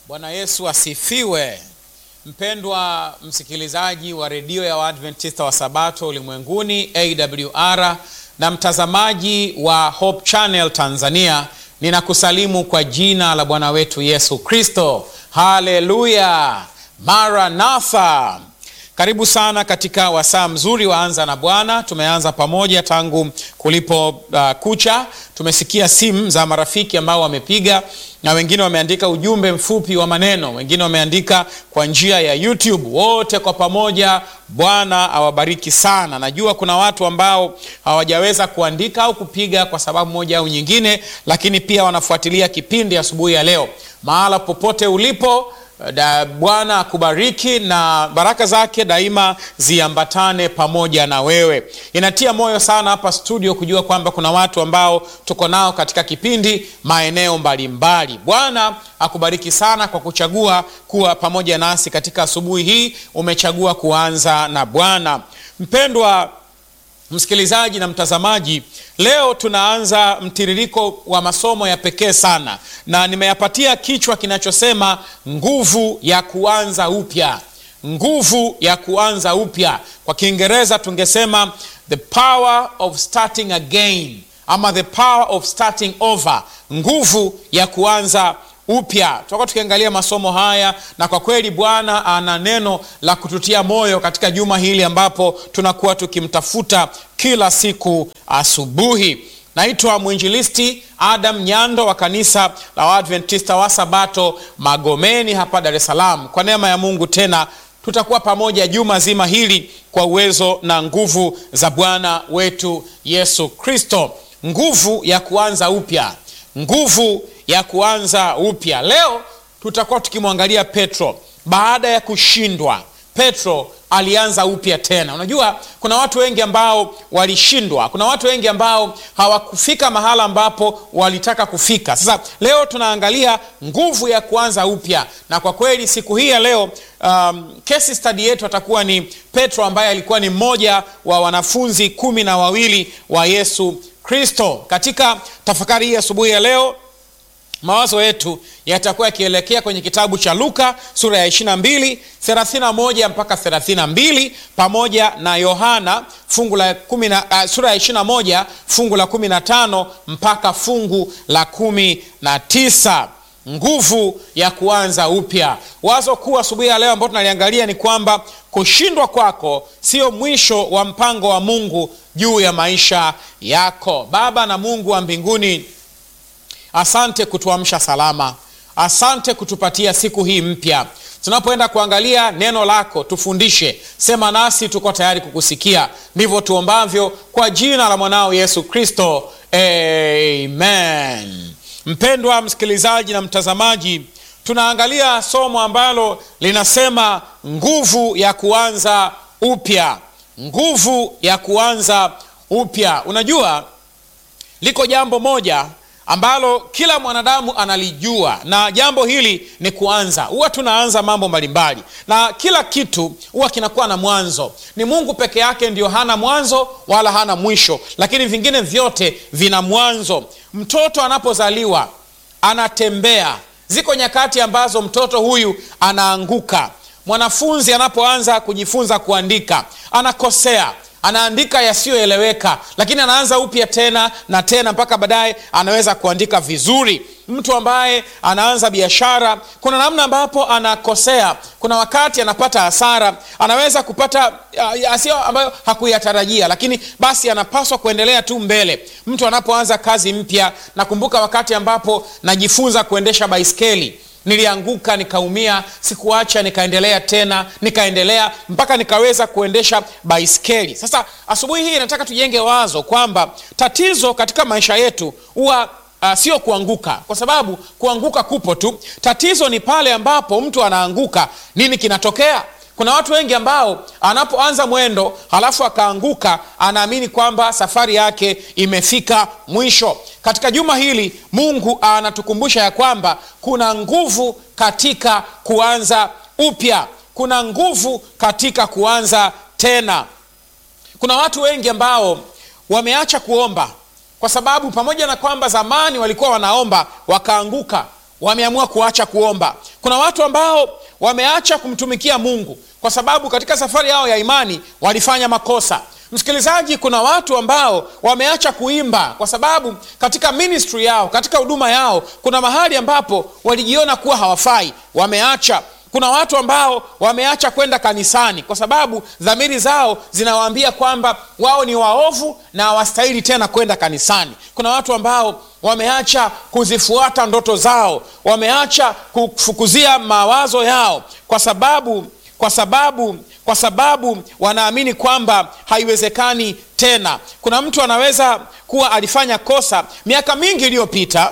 Bwana Yesu asifiwe. Mpendwa msikilizaji wa redio ya Waadventista wa Sabato ulimwenguni AWR na mtazamaji wa Hope Channel Tanzania, ninakusalimu kwa jina la Bwana wetu Yesu Kristo. Haleluya, Maranatha. Karibu sana katika wasaa mzuri wa Anza na Bwana. Tumeanza pamoja tangu kulipo uh, kucha. Tumesikia simu za marafiki ambao wamepiga na wengine wameandika ujumbe mfupi wa maneno, wengine wameandika kwa njia ya YouTube. Wote kwa pamoja, Bwana awabariki sana. Najua kuna watu ambao hawajaweza kuandika au kupiga kwa sababu moja au nyingine, lakini pia wanafuatilia kipindi asubuhi ya leo. Mahala popote ulipo da Bwana akubariki na baraka zake daima ziambatane pamoja na wewe. Inatia moyo sana hapa studio kujua kwamba kuna watu ambao tuko nao katika kipindi maeneo mbalimbali. Bwana akubariki sana kwa kuchagua kuwa pamoja nasi katika asubuhi hii. Umechagua kuanza na Bwana. Mpendwa msikilizaji na mtazamaji, leo tunaanza mtiririko wa masomo ya pekee sana, na nimeyapatia kichwa kinachosema nguvu ya kuanza upya. Nguvu ya kuanza upya, kwa Kiingereza tungesema the power of starting again, ama the power of starting over, nguvu ya kuanza upya. Tutakuwa tukiangalia masomo haya, na kwa kweli Bwana ana neno la kututia moyo katika juma hili ambapo tunakuwa tukimtafuta kila siku asubuhi. Naitwa mwinjilisti Adam Nyando wa kanisa la Waadventista wa Sabato Magomeni hapa Dar es Salaam. Kwa neema ya Mungu tena tutakuwa pamoja juma zima hili kwa uwezo na nguvu za Bwana wetu Yesu Kristo. Nguvu ya kuanza upya, nguvu ya kuanza upya. Leo tutakuwa tukimwangalia Petro baada ya kushindwa. Petro alianza upya tena. Unajua, kuna watu wengi ambao walishindwa, kuna watu wengi ambao hawakufika mahala ambapo walitaka kufika. Sasa leo tunaangalia nguvu ya kuanza upya, na kwa kweli siku hii ya leo um, case study yetu atakuwa ni Petro ambaye alikuwa ni mmoja wa wanafunzi kumi na wawili wa Yesu Kristo. Katika tafakari hii asubuhi ya leo mawazo yetu yatakuwa yakielekea kwenye kitabu cha Luka sura ya 22 31 mpaka 32 pamoja na Yohana fungu la kumi na, uh, sura ya 21 fungu la 15 mpaka fungu la 19. Nguvu ya kuanza upya. Wazo kuu asubuhi ya leo ambao tunaliangalia ni kwamba kushindwa kwako sio mwisho wa mpango wa Mungu juu ya maisha yako. Baba na Mungu wa mbinguni Asante kutuamsha salama, asante kutupatia siku hii mpya. Tunapoenda kuangalia neno lako, tufundishe, sema nasi, tuko tayari kukusikia. Ndivyo tuombavyo kwa jina la mwanao Yesu Kristo, amen. Mpendwa msikilizaji na mtazamaji, tunaangalia somo ambalo linasema nguvu ya kuanza upya, nguvu ya kuanza upya. Unajua, liko jambo moja ambalo kila mwanadamu analijua na jambo hili ni kuanza. Huwa tunaanza mambo mbalimbali na kila kitu huwa kinakuwa na mwanzo. Ni Mungu peke yake ndio hana mwanzo wala hana mwisho, lakini vingine vyote vina mwanzo. Mtoto anapozaliwa anatembea, ziko nyakati ambazo mtoto huyu anaanguka. Mwanafunzi anapoanza kujifunza kuandika anakosea anaandika yasiyoeleweka, lakini anaanza upya tena na tena mpaka baadaye anaweza kuandika vizuri. Mtu ambaye anaanza biashara, kuna namna ambapo anakosea, kuna wakati anapata hasara, anaweza kupata asio ambayo hakuyatarajia, lakini basi anapaswa kuendelea tu mbele. Mtu anapoanza kazi mpya, nakumbuka wakati ambapo najifunza kuendesha baiskeli nilianguka nikaumia, sikuacha, nikaendelea tena, nikaendelea mpaka nikaweza kuendesha baiskeli. Sasa asubuhi hii nataka tujenge wazo kwamba tatizo katika maisha yetu huwa uh, sio kuanguka, kwa sababu kuanguka kupo tu. Tatizo ni pale ambapo mtu anaanguka, nini kinatokea? Kuna watu wengi ambao anapoanza mwendo halafu akaanguka, anaamini kwamba safari yake imefika mwisho. Katika juma hili Mungu anatukumbusha ya kwamba kuna nguvu katika kuanza upya, kuna nguvu katika kuanza tena. Kuna watu wengi ambao wameacha kuomba kwa sababu pamoja na kwamba zamani walikuwa wanaomba wakaanguka wameamua kuacha kuomba. Kuna watu ambao wameacha kumtumikia Mungu kwa sababu katika safari yao ya imani walifanya makosa. Msikilizaji, kuna watu ambao wameacha kuimba kwa sababu katika ministry yao, katika huduma yao, kuna mahali ambapo walijiona kuwa hawafai, wameacha. Kuna watu ambao wameacha kwenda kanisani kwa sababu dhamiri zao zinawaambia kwamba wao ni waovu na hawastahili tena kwenda kanisani. Kuna watu ambao wameacha kuzifuata ndoto zao, wameacha kufukuzia mawazo yao kwa sababu kwa sababu kwa sababu wanaamini kwamba haiwezekani tena. Kuna mtu anaweza kuwa alifanya kosa miaka mingi iliyopita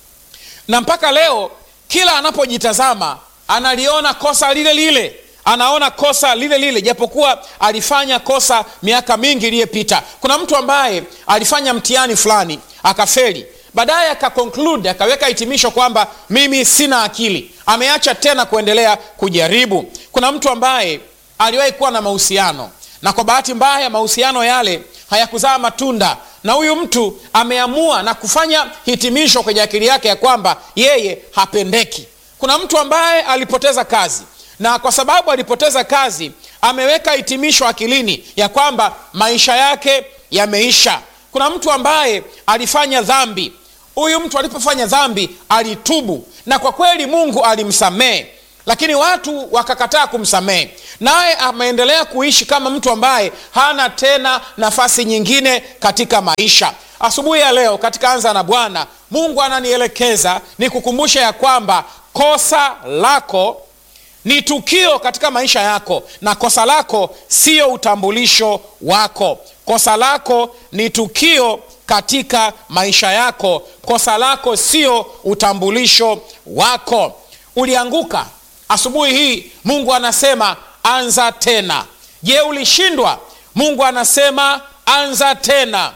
na mpaka leo kila anapojitazama analiona kosa lile lile, anaona kosa lile lile, japokuwa alifanya kosa miaka mingi iliyopita. Kuna mtu ambaye alifanya mtihani fulani akafeli, baadaye akakonklude, akaweka hitimisho kwamba mimi sina akili, ameacha tena kuendelea kujaribu. Kuna mtu ambaye aliwahi kuwa na mahusiano na kwa bahati mbaya mahusiano yale hayakuzaa matunda, na huyu mtu ameamua na kufanya hitimisho kwenye akili yake ya kwamba yeye hapendeki. Kuna mtu ambaye alipoteza kazi na kwa sababu alipoteza kazi ameweka hitimisho akilini ya kwamba maisha yake yameisha. Kuna mtu ambaye alifanya dhambi. Huyu mtu alipofanya dhambi alitubu, na kwa kweli Mungu alimsamehe, lakini watu wakakataa kumsamehe, naye ameendelea kuishi kama mtu ambaye hana tena nafasi nyingine katika maisha. Asubuhi ya leo katika Anza na Bwana, Mungu ananielekeza nikukumbushe ya kwamba kosa lako ni tukio katika maisha yako, na kosa lako sio utambulisho wako. Kosa lako ni tukio katika maisha yako. Kosa lako sio utambulisho wako. Ulianguka asubuhi hii, Mungu anasema anza tena. Je, ulishindwa? Mungu anasema anza tena.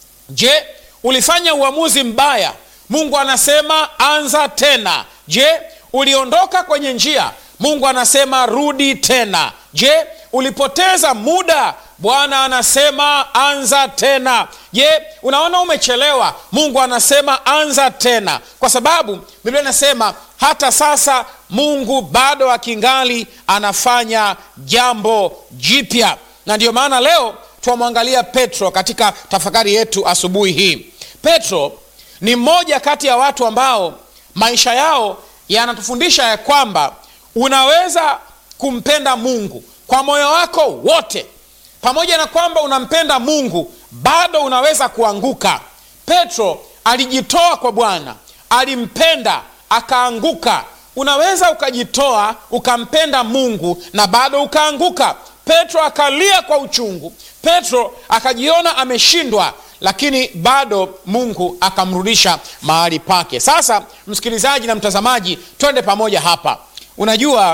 Je, ulifanya uamuzi mbaya? Mungu anasema anza tena. Je, uliondoka kwenye njia? Mungu anasema rudi tena. Je, ulipoteza muda? Bwana anasema anza tena. Je, unaona umechelewa? Mungu anasema anza tena, kwa sababu Biblia inasema hata sasa Mungu bado akingali anafanya jambo jipya, na ndiyo maana leo twamwangalia Petro katika tafakari yetu asubuhi hii. Petro ni mmoja kati ya watu ambao maisha yao yanatufundisha ya kwamba unaweza kumpenda Mungu kwa moyo wako wote. Pamoja na kwamba unampenda Mungu, bado unaweza kuanguka. Petro alijitoa kwa Bwana, alimpenda akaanguka. Unaweza ukajitoa ukampenda Mungu na bado ukaanguka. Petro akalia kwa uchungu, Petro akajiona ameshindwa, lakini bado Mungu akamrudisha mahali pake. Sasa msikilizaji na mtazamaji, twende pamoja hapa. Unajua,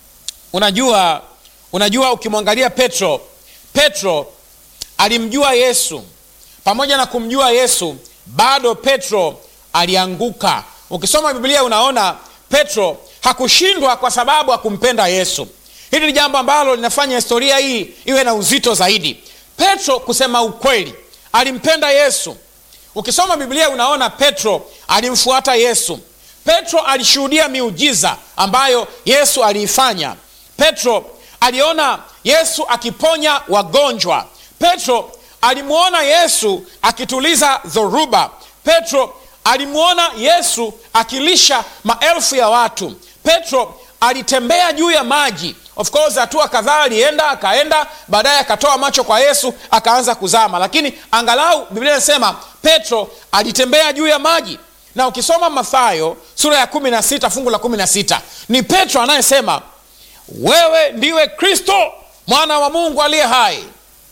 unajua, unajua, ukimwangalia Petro, Petro alimjua Yesu. Pamoja na kumjua Yesu, bado Petro alianguka. Ukisoma Biblia unaona Petro hakushindwa kwa sababu hakumpenda Yesu. Hili ni jambo ambalo linafanya historia hii iwe na uzito zaidi. Petro, kusema ukweli, alimpenda Yesu. Ukisoma Biblia unaona Petro alimfuata Yesu. Petro alishuhudia miujiza ambayo Yesu aliifanya. Petro aliona Yesu akiponya wagonjwa. Petro alimwona Yesu akituliza dhoruba. Petro alimwona Yesu akilisha maelfu ya watu. Petro alitembea juu ya maji. Of course hatua kadhaa alienda akaenda, baadaye akatoa macho kwa Yesu akaanza kuzama, lakini angalau Biblia inasema Petro alitembea juu ya maji. Na ukisoma Mathayo sura ya kumi na sita fungu la kumi na sita ni Petro anayesema wewe ndiwe Kristo mwana wa Mungu aliye hai.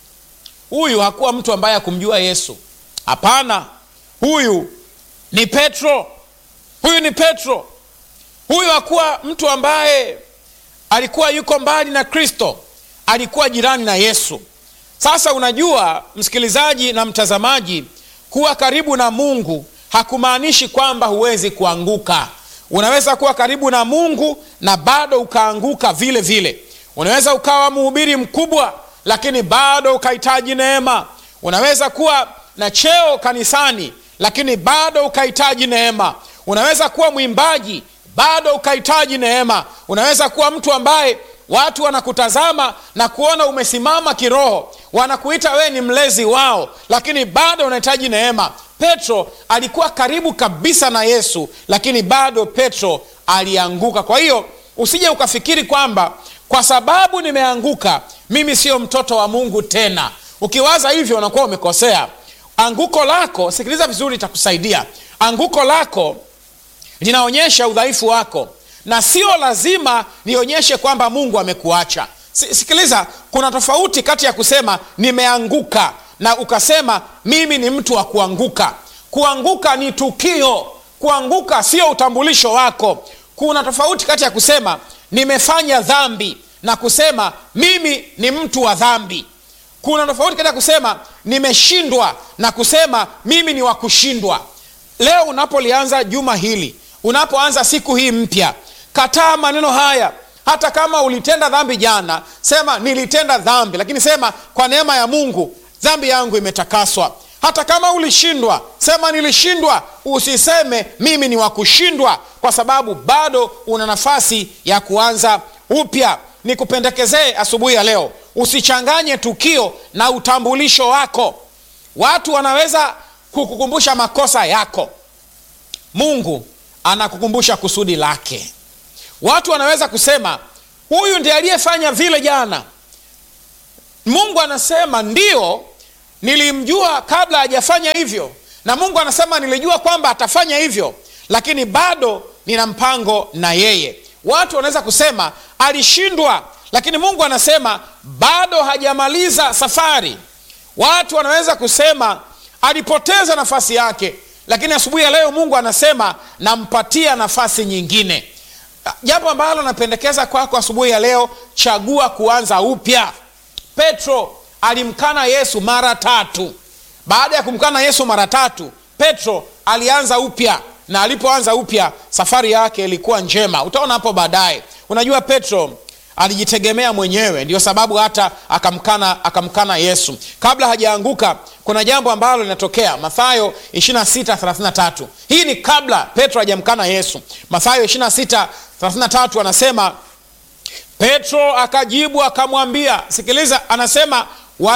Huyu hakuwa mtu ambaye hakumjua Yesu. Hapana, huyu ni Petro. Huyu ni Petro. Huyu hakuwa mtu ambaye alikuwa yuko mbali na Kristo, alikuwa jirani na Yesu. Sasa unajua, msikilizaji na mtazamaji, kuwa karibu na Mungu hakumaanishi kwamba huwezi kuanguka. Unaweza kuwa karibu na Mungu na bado ukaanguka vile vile. Unaweza ukawa mhubiri mkubwa, lakini bado ukahitaji neema. Unaweza kuwa na cheo kanisani, lakini bado ukahitaji neema. unaweza kuwa mwimbaji bado ukahitaji neema unaweza kuwa mtu ambaye watu wanakutazama na kuona umesimama kiroho wanakuita wewe ni mlezi wao lakini bado unahitaji neema petro alikuwa karibu kabisa na yesu lakini bado petro alianguka kwa hiyo usije ukafikiri kwamba kwa sababu nimeanguka mimi sio mtoto wa mungu tena ukiwaza hivyo unakuwa umekosea anguko lako sikiliza vizuri itakusaidia anguko lako linaonyesha udhaifu wako na sio lazima nionyeshe kwamba mungu amekuacha sikiliza kuna tofauti kati ya kusema nimeanguka na ukasema mimi ni mtu wa kuanguka kuanguka ni tukio kuanguka sio utambulisho wako kuna tofauti kati ya kusema nimefanya dhambi na kusema mimi ni mtu wa dhambi kuna tofauti kati ya kusema nimeshindwa na kusema mimi ni wa kushindwa leo unapolianza juma hili unapoanza siku hii mpya kataa maneno haya hata kama ulitenda dhambi jana sema nilitenda dhambi lakini sema kwa neema ya mungu dhambi yangu imetakaswa hata kama ulishindwa sema nilishindwa usiseme mimi ni wa kushindwa kwa sababu bado una nafasi ya kuanza upya nikupendekezee asubuhi ya leo usichanganye tukio na utambulisho wako watu wanaweza kukukumbusha makosa yako mungu anakukumbusha kusudi lake watu wanaweza kusema huyu ndiye aliyefanya vile jana mungu anasema ndio nilimjua kabla hajafanya hivyo na mungu anasema nilijua kwamba atafanya hivyo lakini bado nina mpango na yeye watu wanaweza kusema alishindwa lakini mungu anasema bado hajamaliza safari watu wanaweza kusema alipoteza nafasi yake lakini asubuhi ya leo mungu anasema nampatia nafasi nyingine jambo ambalo napendekeza kwako asubuhi ya leo chagua kuanza upya petro alimkana yesu mara tatu baada ya kumkana yesu mara tatu petro alianza upya na alipoanza upya safari yake ilikuwa njema utaona hapo baadaye unajua petro alijitegemea mwenyewe ndio sababu hata akamkana akamkana yesu kabla hajaanguka kuna jambo ambalo linatokea mathayo 2633 hii ni kabla petro hajamkana yesu mathayo 2633 anasema petro akajibu akamwambia sikiliza anasema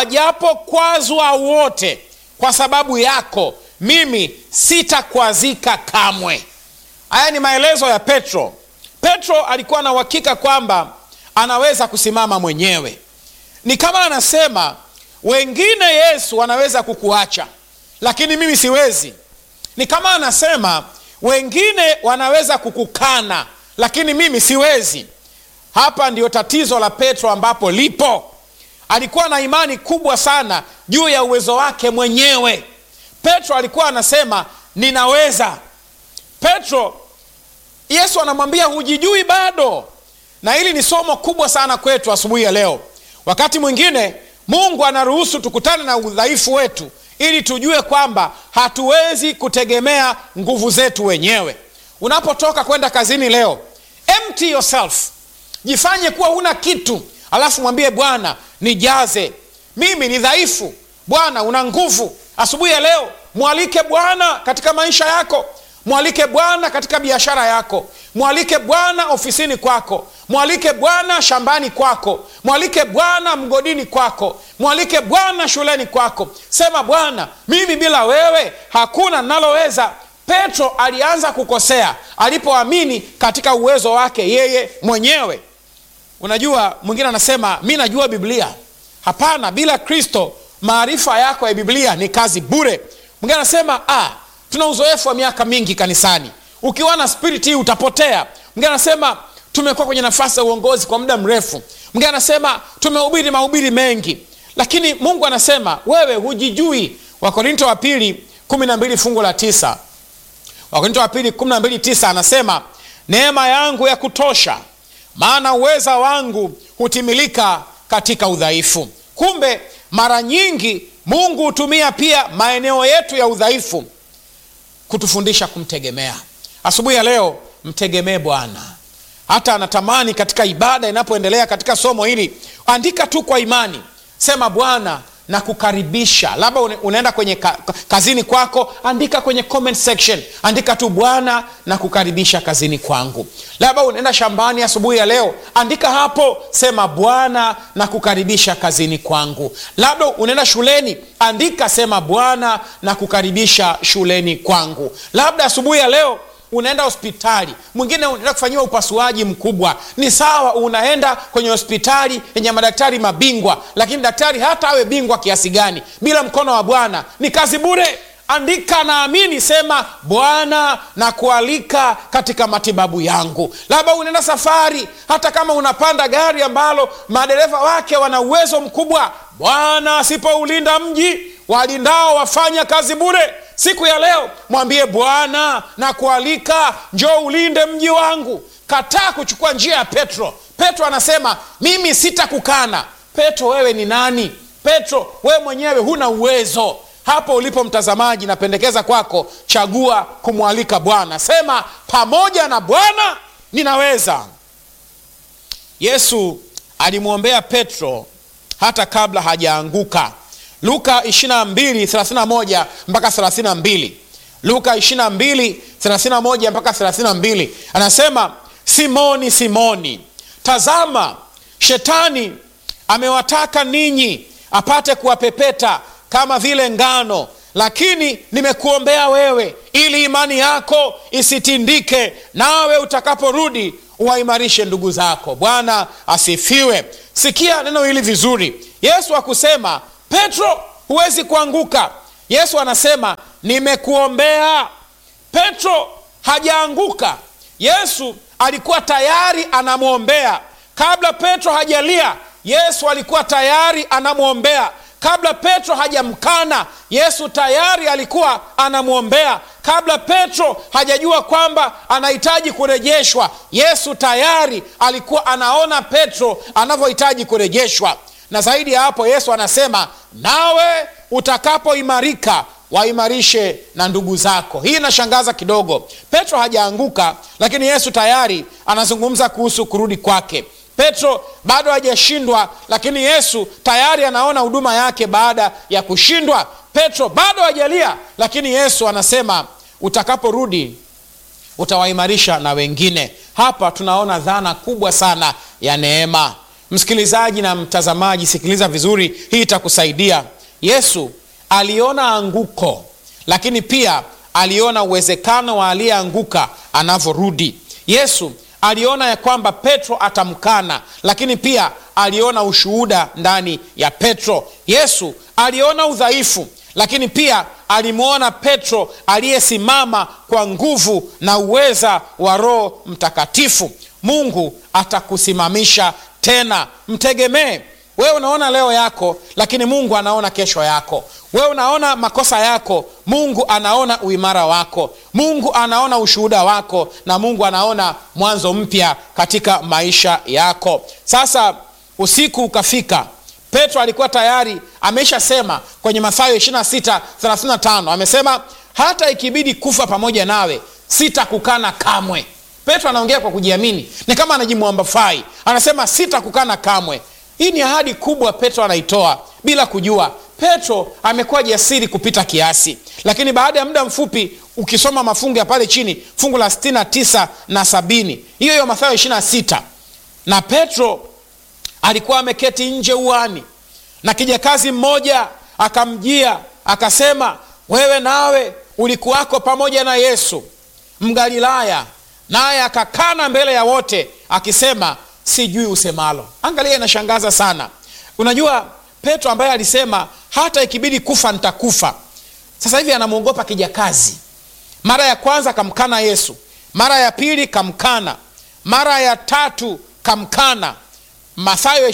wajapokwazwa wote kwa sababu yako mimi sitakwazika kamwe haya ni maelezo ya petro petro alikuwa na uhakika kwamba anaweza kusimama mwenyewe ni kama anasema wengine yesu wanaweza kukuacha lakini mimi siwezi ni kama anasema wengine wanaweza kukukana lakini mimi siwezi hapa ndio tatizo la petro ambapo lipo alikuwa na imani kubwa sana juu ya uwezo wake mwenyewe petro alikuwa anasema ninaweza petro yesu anamwambia hujijui bado na hili ni somo kubwa sana kwetu asubuhi ya leo wakati mwingine mungu anaruhusu tukutane na udhaifu wetu ili tujue kwamba hatuwezi kutegemea nguvu zetu wenyewe unapotoka kwenda kazini leo empty yourself jifanye kuwa huna kitu alafu mwambie bwana nijaze mimi ni dhaifu bwana una nguvu asubuhi ya leo mwalike bwana katika maisha yako mwalike bwana katika biashara yako mwalike bwana ofisini kwako mwalike bwana shambani kwako mwalike bwana mgodini kwako mwalike bwana shuleni kwako sema bwana mimi bila wewe hakuna naloweza petro alianza kukosea alipoamini katika uwezo wake yeye mwenyewe unajua mwingine anasema mi najua biblia hapana bila kristo maarifa yako ya biblia ni kazi bure mwingine anasema ah, tuna uzoefu wa miaka mingi kanisani ukiwa na spirit hii utapotea mwingine anasema tumekuwa kwenye nafasi ya uongozi kwa muda mrefu mwingine anasema tumehubiri mahubiri mengi lakini mungu anasema wewe hujijui wakorinto wa pili kumi na mbili fungu la tisa wakorinto wa pili kumi na mbili tisa anasema neema yangu ya kutosha maana uweza wangu hutimilika katika udhaifu kumbe mara nyingi mungu hutumia pia maeneo yetu ya udhaifu kutufundisha kumtegemea asubuhi ya leo mtegemee bwana hata anatamani katika ibada inapoendelea katika somo hili andika tu kwa imani sema bwana na kukaribisha labda une- unaenda kwenye ka, kazini kwako andika kwenye comment section andika tu bwana na kukaribisha kazini kwangu labda unaenda shambani asubuhi ya leo andika hapo sema bwana na kukaribisha kazini kwangu labda unaenda shuleni andika sema bwana na kukaribisha shuleni kwangu labda asubuhi ya leo unaenda hospitali mwingine unaenda kufanyiwa upasuaji mkubwa ni sawa unaenda kwenye hospitali yenye madaktari mabingwa lakini daktari hata awe bingwa kiasi gani bila mkono wa bwana ni kazi bure andika naamini sema bwana na kualika katika matibabu yangu labda unaenda safari hata kama unapanda gari ambalo madereva wake wana uwezo mkubwa bwana asipoulinda mji walindao wafanya kazi bure siku ya leo mwambie bwana na kualika njoo ulinde mji wangu kataa kuchukua njia ya petro petro anasema mimi sitakukana petro wewe ni nani petro wewe mwenyewe huna uwezo hapo ulipo mtazamaji napendekeza kwako chagua kumwalika bwana sema pamoja na bwana ninaweza yesu alimwombea petro hata kabla hajaanguka luka 2231 mpaka 32 luka 2231 mpaka 32 anasema simoni simoni tazama shetani amewataka ninyi apate kuwapepeta kama vile ngano lakini nimekuombea wewe ili imani yako isitindike nawe utakaporudi uwaimarishe ndugu zako bwana asifiwe sikia neno hili vizuri yesu akusema petro huwezi kuanguka yesu anasema nimekuombea petro hajaanguka yesu alikuwa tayari anamwombea kabla petro hajalia yesu alikuwa tayari anamwombea kabla petro hajamkana yesu tayari alikuwa anamwombea kabla petro hajajua kwamba anahitaji kurejeshwa yesu tayari alikuwa anaona petro anavyohitaji kurejeshwa na zaidi ya hapo yesu anasema nawe utakapoimarika waimarishe na ndugu zako hii inashangaza kidogo petro hajaanguka lakini yesu tayari anazungumza kuhusu kurudi kwake petro bado hajashindwa lakini yesu tayari anaona huduma yake baada ya kushindwa petro bado hajalia lakini yesu anasema utakaporudi utawaimarisha na wengine hapa tunaona dhana kubwa sana ya neema msikilizaji na mtazamaji sikiliza vizuri hii itakusaidia yesu aliona anguko lakini pia aliona uwezekano wa aliyeanguka anavyorudi yesu aliona ya kwamba petro atamkana lakini pia aliona ushuhuda ndani ya petro yesu aliona udhaifu lakini pia alimwona petro aliyesimama kwa nguvu na uweza wa roho mtakatifu mungu atakusimamisha tena mtegemee wewe unaona leo yako lakini mungu anaona kesho yako wewe unaona makosa yako mungu anaona uimara wako mungu anaona ushuhuda wako na mungu anaona mwanzo mpya katika maisha yako sasa usiku ukafika petro alikuwa tayari ameshasema kwenye mathayo 2635 amesema hata ikibidi kufa pamoja nawe sitakukana kamwe petro anaongea kwa kujiamini ni kama anajimwambafai anasema sitakukana kamwe hii ni ahadi kubwa petro anaitoa bila kujua petro amekuwa jasiri kupita kiasi lakini baada ya muda mfupi ukisoma mafungu ya pale chini fungu la 69 na 70 hiyo hiyo mathayo 26 na petro alikuwa ameketi nje uani na kijakazi mmoja akamjia akasema wewe nawe ulikuwako pamoja na yesu mgalilaya naye akakana mbele ya wote akisema sijui usemalo angalia inashangaza sana unajua petro ambaye alisema hata ikibidi kufa nitakufa sasa hivi anamwogopa kijakazi mara ya kwanza kamkana yesu mara ya pili kamkana mara ya tatu kamkana mathayo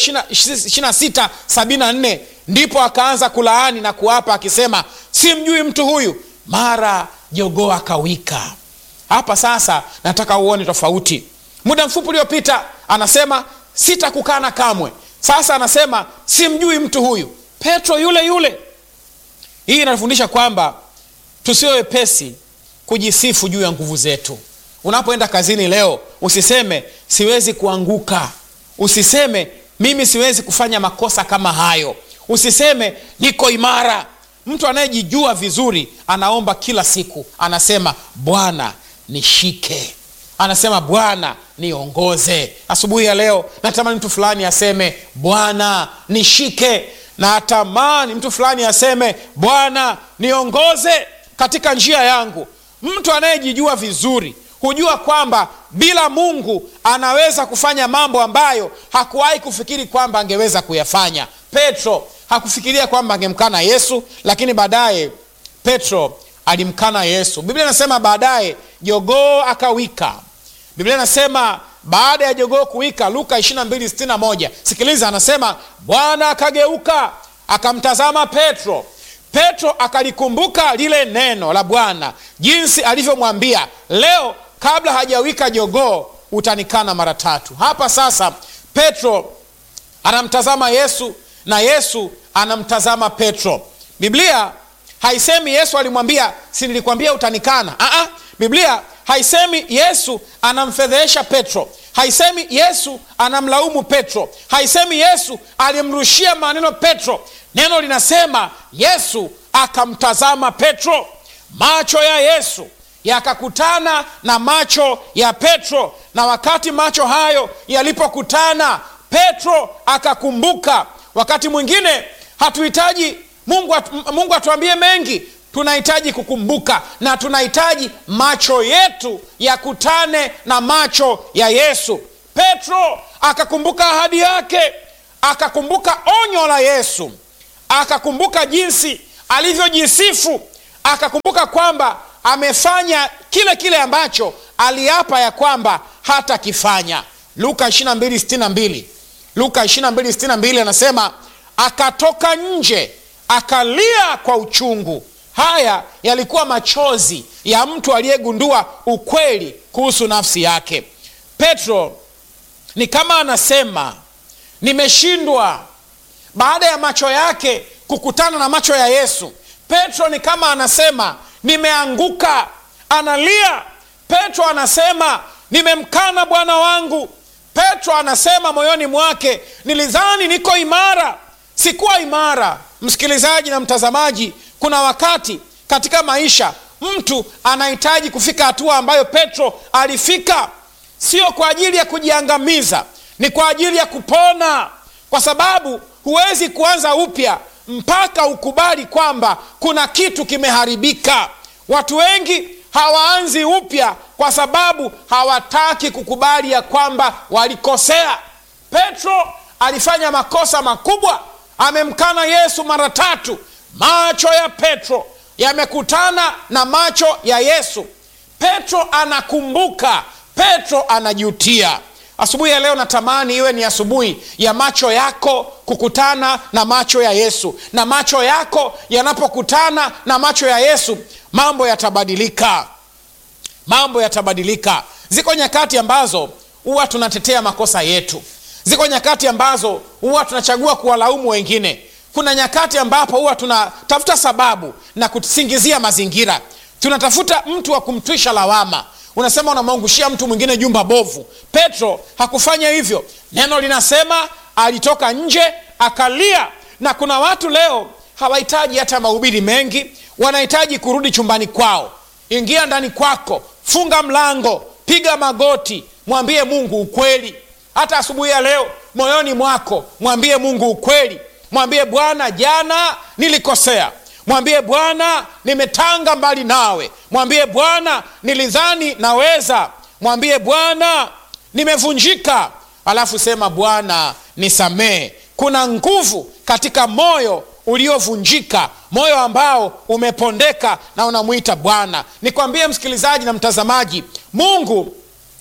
2674 ndipo akaanza kulaani na kuapa akisema simjui mtu huyu mara jogoo akawika hapa sasa nataka uone tofauti muda mfupi uliopita anasema sitakukana kamwe sasa anasema simjui mtu huyu petro yule yule hii inatufundisha kwamba tusiwe wepesi kujisifu juu ya nguvu zetu unapoenda kazini leo usiseme siwezi kuanguka usiseme mimi siwezi kufanya makosa kama hayo usiseme niko imara mtu anayejijua vizuri anaomba kila siku anasema bwana nishike anasema bwana niongoze asubuhi ya leo natamani mtu fulani aseme bwana nishike natamani mtu fulani aseme bwana niongoze katika njia yangu mtu anayejijua vizuri hujua kwamba bila mungu anaweza kufanya mambo ambayo hakuwahi kufikiri kwamba angeweza kuyafanya petro hakufikiria kwamba angemkana yesu lakini baadaye petro alimkana yesu biblia inasema baadaye jogoo akawika biblia inasema baada ya jogoo kuwika luka 2261 sikiliza anasema bwana akageuka akamtazama petro petro akalikumbuka lile neno la bwana jinsi alivyomwambia leo kabla hajawika jogoo utanikana mara tatu hapa sasa petro anamtazama yesu na yesu anamtazama petro biblia haisemi yesu alimwambia si nilikwambia utanikana Aa, biblia haisemi yesu anamfedhehesha petro haisemi yesu anamlaumu petro haisemi yesu alimrushia maneno petro neno linasema yesu akamtazama petro macho ya yesu yakakutana na macho ya petro na wakati macho hayo yalipokutana petro akakumbuka wakati mwingine hatuhitaji mungu, atu, mungu atuambie mengi tunahitaji kukumbuka na tunahitaji macho yetu yakutane na macho ya yesu petro akakumbuka ahadi yake akakumbuka onyo la yesu akakumbuka jinsi alivyojisifu akakumbuka kwamba amefanya kile kile ambacho aliapa ya kwamba hatakifanya luka 2262 luka 2262 anasema akatoka nje akalia kwa uchungu haya yalikuwa machozi ya mtu aliyegundua ukweli kuhusu nafsi yake petro ni kama anasema nimeshindwa baada ya macho yake kukutana na macho ya yesu petro ni kama anasema nimeanguka analia petro anasema nimemkana bwana wangu petro anasema moyoni mwake nilidhani niko imara sikuwa imara msikilizaji na mtazamaji kuna wakati katika maisha mtu anahitaji kufika hatua ambayo petro alifika sio kwa ajili ya kujiangamiza ni kwa ajili ya kupona kwa sababu huwezi kuanza upya mpaka ukubali kwamba kuna kitu kimeharibika watu wengi hawaanzi upya kwa sababu hawataki kukubali ya kwamba walikosea petro alifanya makosa makubwa amemkana yesu mara tatu macho ya petro yamekutana na macho ya yesu petro anakumbuka petro anajutia asubuhi ya leo natamani iwe ni asubuhi ya macho yako kukutana na macho ya yesu na macho yako yanapokutana na macho ya yesu mambo yatabadilika mambo yatabadilika ziko nyakati ambazo huwa tunatetea makosa yetu ziko nyakati ambazo huwa tunachagua kuwalaumu wengine kuna nyakati ambapo huwa tunatafuta sababu na kusingizia mazingira tunatafuta mtu wa kumtwisha lawama unasema unamwangushia mtu mwingine jumba bovu petro hakufanya hivyo neno linasema alitoka nje akalia na kuna watu leo hawahitaji hata mahubiri mengi wanahitaji kurudi chumbani kwao ingia ndani kwako funga mlango piga magoti mwambie mungu ukweli hata asubuhi ya leo moyoni mwako mwambie mungu ukweli mwambie bwana jana nilikosea mwambie bwana nimetanga mbali nawe mwambie bwana nilidhani naweza mwambie bwana nimevunjika alafu sema bwana nisamehe kuna nguvu katika moyo uliovunjika moyo ambao umepondeka na unamwita bwana nikwambie msikilizaji na mtazamaji mungu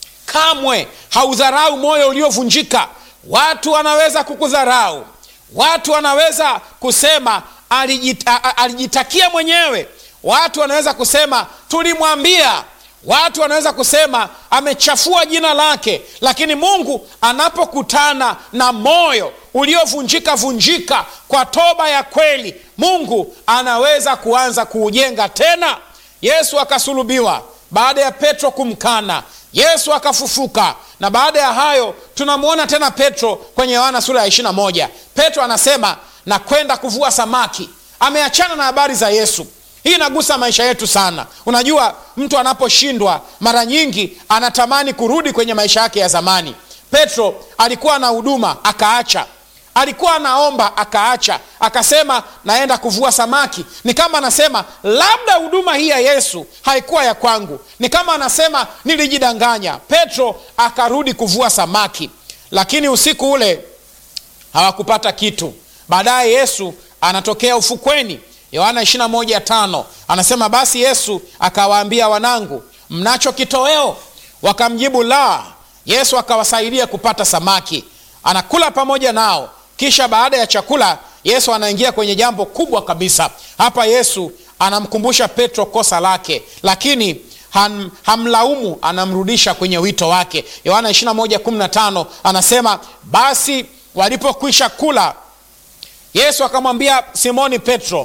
kamwe haudharau moyo uliovunjika watu wanaweza kukudharau watu wanaweza kusema alijita, alijitakia mwenyewe watu wanaweza kusema tulimwambia watu wanaweza kusema amechafua jina lake lakini mungu anapokutana na moyo uliovunjika vunjika kwa toba ya kweli mungu anaweza kuanza kuujenga tena yesu akasulubiwa baada ya petro kumkana yesu akafufuka na baada ya hayo tunamwona tena petro kwenye yohana sura ya 21 petro anasema na kwenda kuvua samaki ameachana na habari za yesu hii inagusa maisha yetu sana unajua mtu anaposhindwa mara nyingi anatamani kurudi kwenye maisha yake ya zamani petro alikuwa na huduma akaacha alikuwa anaomba akaacha akasema naenda kuvua samaki ni kama anasema labda huduma hii ya yesu haikuwa ya kwangu ni kama anasema nilijidanganya petro akarudi kuvua samaki lakini usiku ule hawakupata kitu baadaye yesu anatokea ufukweni yohana 21 anasema basi yesu akawaambia wanangu mnacho kitoweo wakamjibu la yesu akawasaidia kupata samaki anakula pamoja nao kisha baada ya chakula yesu anaingia kwenye jambo kubwa kabisa hapa yesu anamkumbusha petro kosa lake lakini ham, hamlaumu anamrudisha kwenye wito wake yohana 21 anasema basi walipokwisha kula yesu akamwambia simoni petro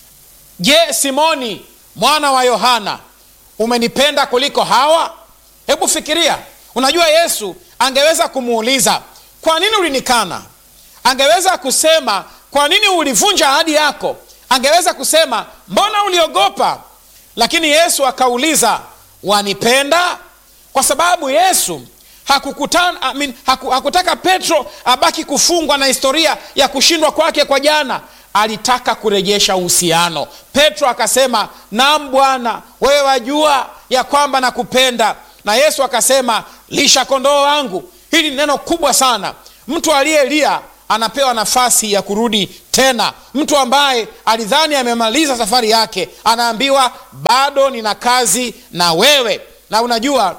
je simoni mwana wa yohana umenipenda kuliko hawa hebu fikiria unajua yesu angeweza kumuuliza kwa nini ulinikana angeweza kusema kwa nini ulivunja ahadi yako angeweza kusema mbona uliogopa lakini yesu akauliza wanipenda kwa sababu yesu hakukutana, I mean, haku, hakutaka petro abaki kufungwa na historia ya kushindwa kwake kwa jana alitaka kurejesha uhusiano petro akasema nam bwana wewe wajua ya kwamba nakupenda na yesu akasema lisha kondoo wangu hili ni neno kubwa sana mtu aliyelia anapewa nafasi ya kurudi tena mtu ambaye alidhani amemaliza safari yake anaambiwa bado nina kazi na wewe na unajua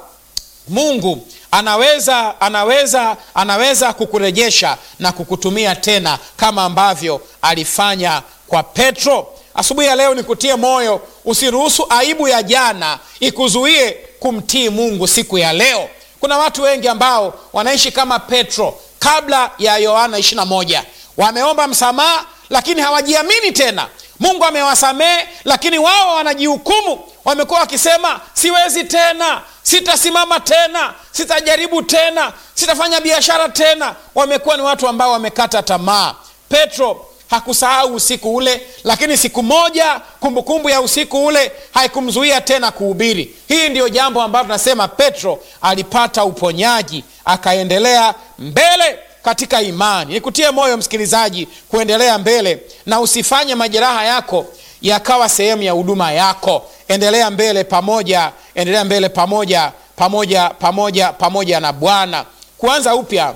mungu anaweza anaweza anaweza kukurejesha na kukutumia tena kama ambavyo alifanya kwa petro asubuhi ya leo nikutie moyo usiruhusu aibu ya jana ikuzuie kumtii mungu siku ya leo kuna watu wengi ambao wanaishi kama petro kabla ya yohana 21 wameomba msamaha lakini hawajiamini tena mungu amewasamehe lakini wao wanajihukumu wamekuwa wakisema siwezi tena sitasimama tena sitajaribu tena sitafanya biashara tena wamekuwa ni watu ambao wamekata tamaa petro hakusahau usiku ule lakini siku moja kumbukumbu kumbu ya usiku ule haikumzuia tena kuhubiri hii ndiyo jambo ambalo tunasema petro alipata uponyaji akaendelea mbele katika imani nikutie moyo msikilizaji kuendelea mbele na usifanye majeraha yako yakawa sehemu ya huduma yako endelea mbele pamoja endelea mbele pamoja pamoja pamoja pamoja na bwana kuanza upya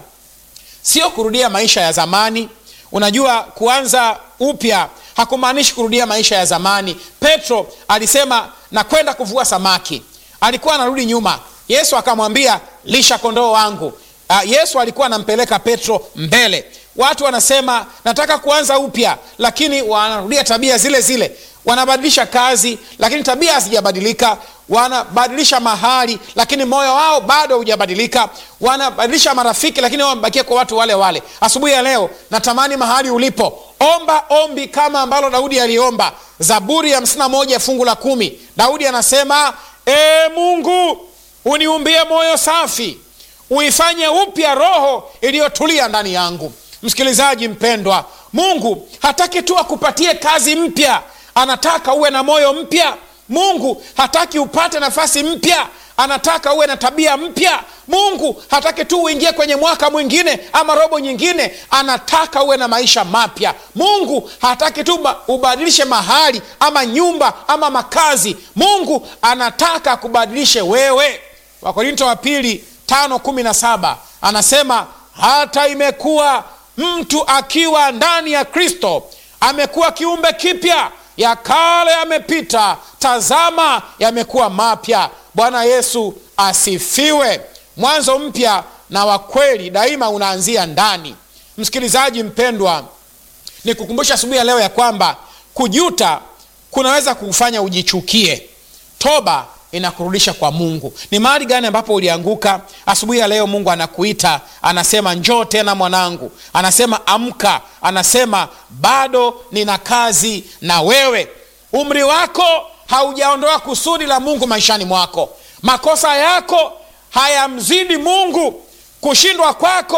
sio kurudia maisha ya zamani unajua kuanza upya hakumaanishi kurudia maisha ya zamani petro alisema nakwenda kuvua samaki alikuwa anarudi nyuma yesu akamwambia lisha kondoo wangu uh, yesu alikuwa anampeleka petro mbele watu wanasema nataka kuanza upya lakini wanarudia tabia zile zile wanabadilisha kazi lakini tabia hazijabadilika wanabadilisha mahali lakini moyo wao bado hujabadilika wanabadilisha marafiki lakini wamebakia kwa watu wale wale asubuhi ya leo natamani mahali ulipo omba ombi kama ambalo daudi aliomba zaburi ya 51 fungu la kumi daudi anasema e mungu uniumbie moyo safi uifanye upya roho iliyotulia ndani yangu msikilizaji mpendwa mungu hataki tu akupatie kazi mpya anataka uwe na moyo mpya mungu hataki upate nafasi mpya anataka uwe na tabia mpya mungu hataki tu uingie kwenye mwaka mwingine ama robo nyingine anataka uwe na maisha mapya mungu hataki tu ubadilishe mahali ama nyumba ama makazi mungu anataka kubadilishe wewe wakorinto wa pili tano kumi na saba anasema hata imekuwa mtu akiwa ndani ya kristo amekuwa kiumbe kipya ya kale yamepita tazama yamekuwa mapya bwana yesu asifiwe mwanzo mpya na wa kweli daima unaanzia ndani msikilizaji mpendwa ni kukumbusha asubuhi ya leo ya kwamba kujuta kunaweza kufanya ujichukie toba inakurudisha kwa mungu ni mahali gani ambapo ulianguka asubuhi ya leo mungu anakuita anasema njoo tena mwanangu anasema amka anasema bado nina kazi na wewe umri wako haujaondoa kusudi la mungu maishani mwako makosa yako hayamzidi mungu kushindwa kwako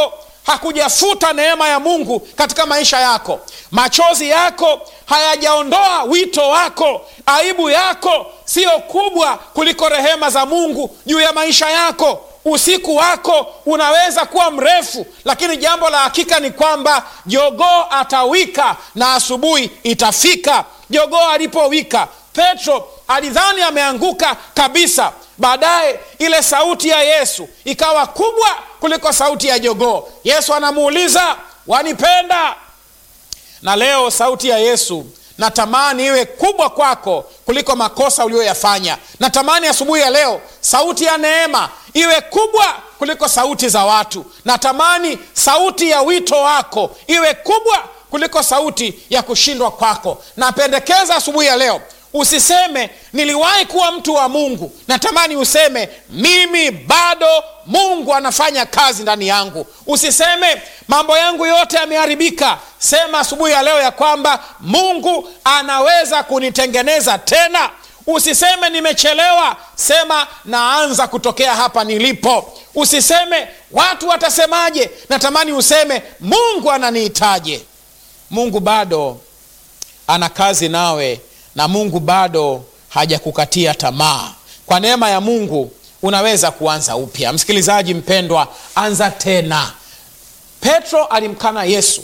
hakujafuta neema ya mungu katika maisha yako machozi yako hayajaondoa wito wako aibu yako siyo kubwa kuliko rehema za mungu juu ya maisha yako usiku wako unaweza kuwa mrefu lakini jambo la hakika ni kwamba jogoo atawika na asubuhi itafika jogoo alipowika petro alidhani ameanguka kabisa baadaye ile sauti ya yesu ikawa kubwa kuliko sauti ya jogoo yesu anamuuliza wanipenda na leo sauti ya yesu natamani iwe kubwa kwako kuliko makosa uliyoyafanya natamani asubuhi ya leo sauti ya neema iwe kubwa kuliko sauti za watu natamani sauti ya wito wako iwe kubwa kuliko sauti ya kushindwa kwako napendekeza asubuhi ya leo usiseme niliwahi kuwa mtu wa mungu natamani useme mimi bado mungu anafanya kazi ndani yangu usiseme mambo yangu yote yameharibika sema asubuhi ya leo ya kwamba mungu anaweza kunitengeneza tena usiseme nimechelewa sema naanza kutokea hapa nilipo usiseme watu watasemaje natamani useme mungu ananihitaje mungu bado ana kazi nawe na mungu bado hajakukatia tamaa kwa neema ya mungu unaweza kuanza upya msikilizaji mpendwa anza tena petro alimkana yesu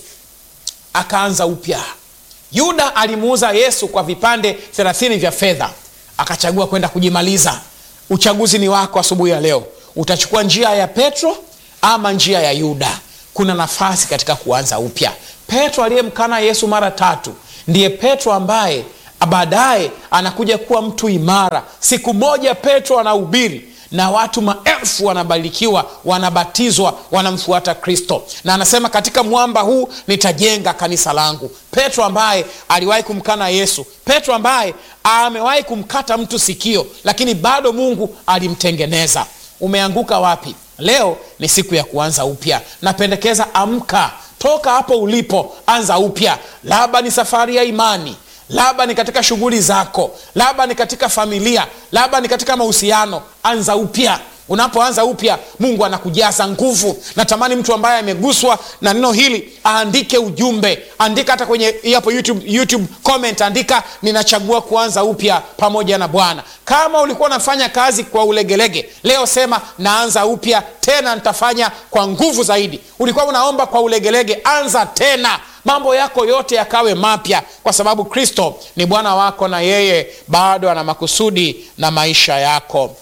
akaanza upya yuda alimuuza yesu kwa vipande thelathini vya fedha akachagua kwenda kujimaliza uchaguzi ni wako asubuhi ya leo utachukua njia ya petro ama njia ya yuda kuna nafasi katika kuanza upya petro aliyemkana yesu mara tatu ndiye petro ambaye baadaye anakuja kuwa mtu imara siku moja petro anahubiri na watu maelfu wanabarikiwa wanabatizwa wanamfuata kristo na anasema katika mwamba huu nitajenga kanisa langu petro ambaye aliwahi kumkana yesu petro ambaye amewahi kumkata mtu sikio lakini bado mungu alimtengeneza umeanguka wapi leo ni siku ya kuanza upya napendekeza amka toka hapo ulipo anza upya labda ni safari ya imani labda ni katika shughuli zako labda ni katika familia labda ni katika mahusiano anza upya unapoanza upya mungu anakujaza nguvu natamani mtu ambaye ameguswa na neno hili aandike ujumbe andika hata kwenye hapo youtube, youtube comment andika ninachagua kuanza upya pamoja na bwana kama ulikuwa unafanya kazi kwa ulegelege leo sema naanza upya tena nitafanya kwa nguvu zaidi ulikuwa unaomba kwa ulegelege anza tena mambo yako yote yakawe mapya kwa sababu kristo ni bwana wako na yeye bado ana makusudi na maisha yako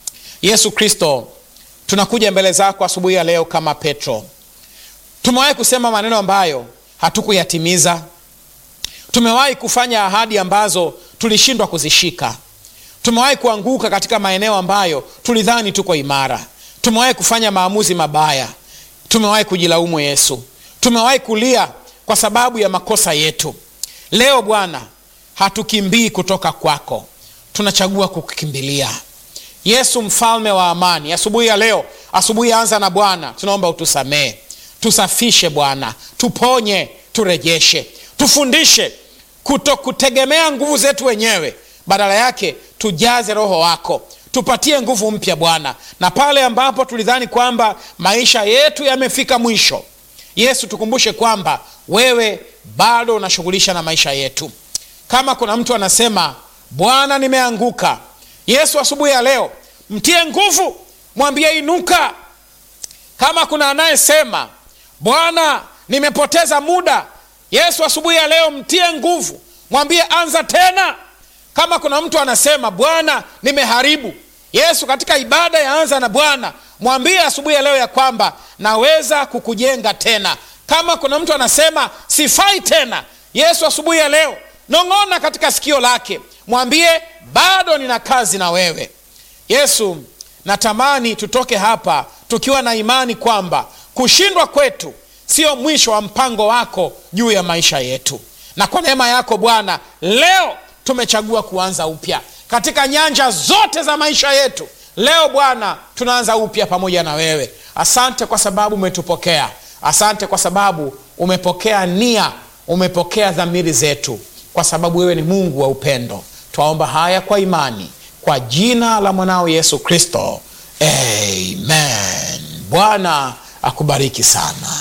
yesu kristo tunakuja mbele zako asubuhi ya leo kama petro tumewahi kusema maneno ambayo hatukuyatimiza tumewahi kufanya ahadi ambazo tulishindwa kuzishika tumewahi kuanguka katika maeneo ambayo tulidhani tuko imara tumewahi kufanya maamuzi mabaya tumewahi kujilaumu yesu tumewahi kulia kwa sababu ya makosa yetu leo bwana hatukimbii kutoka kwako tunachagua kukukimbilia yesu mfalme wa amani asubuhi ya leo asubuhi anza na bwana tunaomba utusamee tusafishe bwana tuponye turejeshe tufundishe kuto kutegemea nguvu zetu wenyewe badala yake tujaze roho wako tupatie nguvu mpya bwana na pale ambapo tulidhani kwamba maisha yetu yamefika mwisho yesu tukumbushe kwamba wewe bado unashughulisha na maisha yetu kama kuna mtu anasema bwana nimeanguka yesu asubuhi ya leo mtie nguvu mwambie inuka kama kuna anayesema bwana nimepoteza muda yesu asubuhi ya leo mtie nguvu mwambie anza tena kama kuna mtu anasema bwana nimeharibu yesu katika ibada ya anza na bwana mwambie asubuhi ya leo ya kwamba naweza kukujenga tena kama kuna mtu anasema sifai tena yesu asubuhi ya leo nong'ona katika sikio lake mwambie bado nina kazi na wewe yesu natamani tutoke hapa tukiwa na imani kwamba kushindwa kwetu sio mwisho wa mpango wako juu ya maisha yetu na kwa neema yako bwana leo tumechagua kuanza upya katika nyanja zote za maisha yetu leo bwana tunaanza upya pamoja na wewe asante kwa sababu umetupokea asante kwa sababu umepokea nia umepokea dhamiri zetu kwa sababu wewe ni mungu wa upendo twaomba haya kwa imani kwa jina la mwanao yesu kristo amen bwana akubariki sana